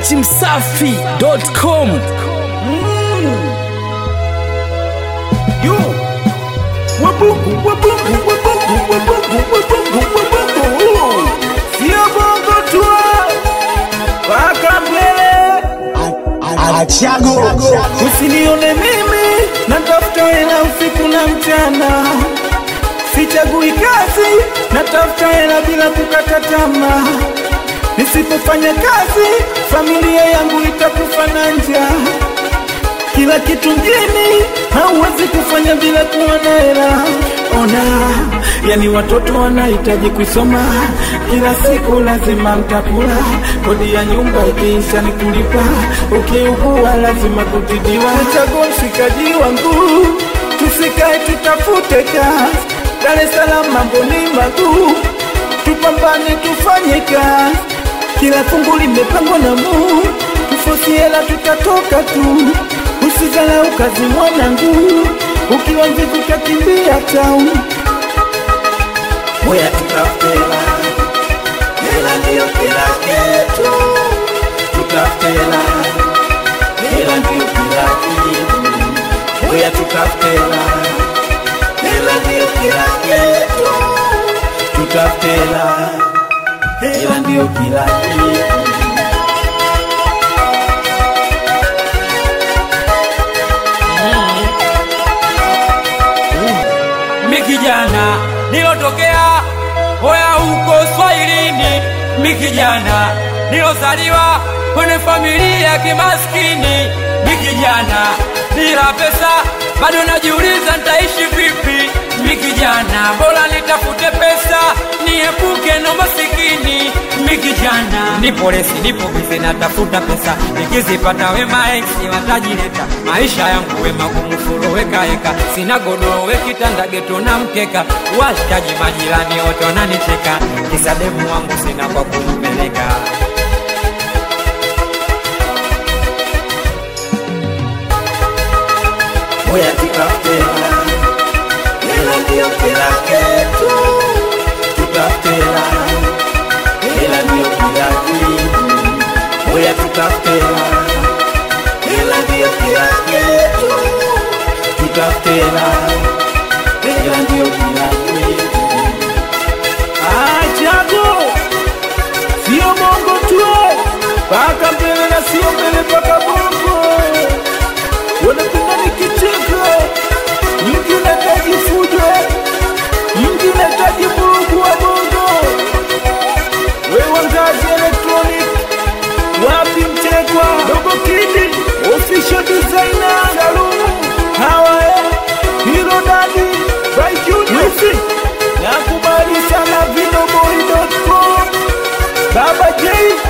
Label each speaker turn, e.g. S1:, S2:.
S1: dachimsafi.com
S2: Yo, wabungu, wabungu, wabungu, wabungu, wabungu, wabungu. Sio bongo tu, paka mbele.
S3: Achago
S2: Usinione mimi natafuta hela usiku na mchana, sichagui kazi, natafuta hela bila kukata tamaa. Nisipofanya kazi, familia yangu itakufa na njaa. Kila kitu mjini hauwezi kufanya bila kuwa na hela. Ona, yani watoto wanahitaji kusoma, kila siku lazima mtakula, kodi ya nyumba ikiisha ni kulipa, ukiugua lazima kutibiwa. Chagua mshikaji wangu, tusikae tutafute kazi, Dar es Salaam mambo ni maguu, tupambane tufanye kazi, kila fungu limepangwa na Mungu, tufosi hela tutatoka tu. Usizalau kazi mwanangu, ukiwa mvivu utakimbia town. Moya tutafute hela, hela ndiyo kila kitu. Tutafute hela, hela ndiyo kila kitu. Moya tutafute hela, hela ndiyo kila kitu. Tutafute hela, hela ndiyo kila kitu.
S4: mi kijana nilotokea hoya huko Swahilini, mi kijana nilozaliwa kwenye familia ya kimaskini, mi kijana bila pesa bado najiuliza nitaishi vipi. Mi kijana bora nitafute pesa niepuke na masikini. Mi kijana nipo lesi, nipo bize, natafuta pesa, nikizipata wema eksi watajileta. Maisha yangu we magumu, furo weka heka, sina godoro we kitanda geto na mkeka, washikaji majirani wote wananicheka, kisa demu wangu sina kwa kumpeleka.
S2: Moya tutafute hela, hela ndiyo kila kitu. Tutafute hela, hela ndiyo kila kitu. Moya tutafute hela, hela ndiyo kila kitu. Tutafute hela, hela ndiyo kila kitu. Achago sio bongo tu, paka mbele na sio mbele paka bongo wanapenda nikicheka, mji unahitaji fujo, mji unahitaji vurugu wa bongo. Wewe ngazi electronic, wapi mchekwa, dogo kidi, official designer, Salumu, hawa eh, hilo dadi, by Junior, nakubali sana videoboy.com, Baba J,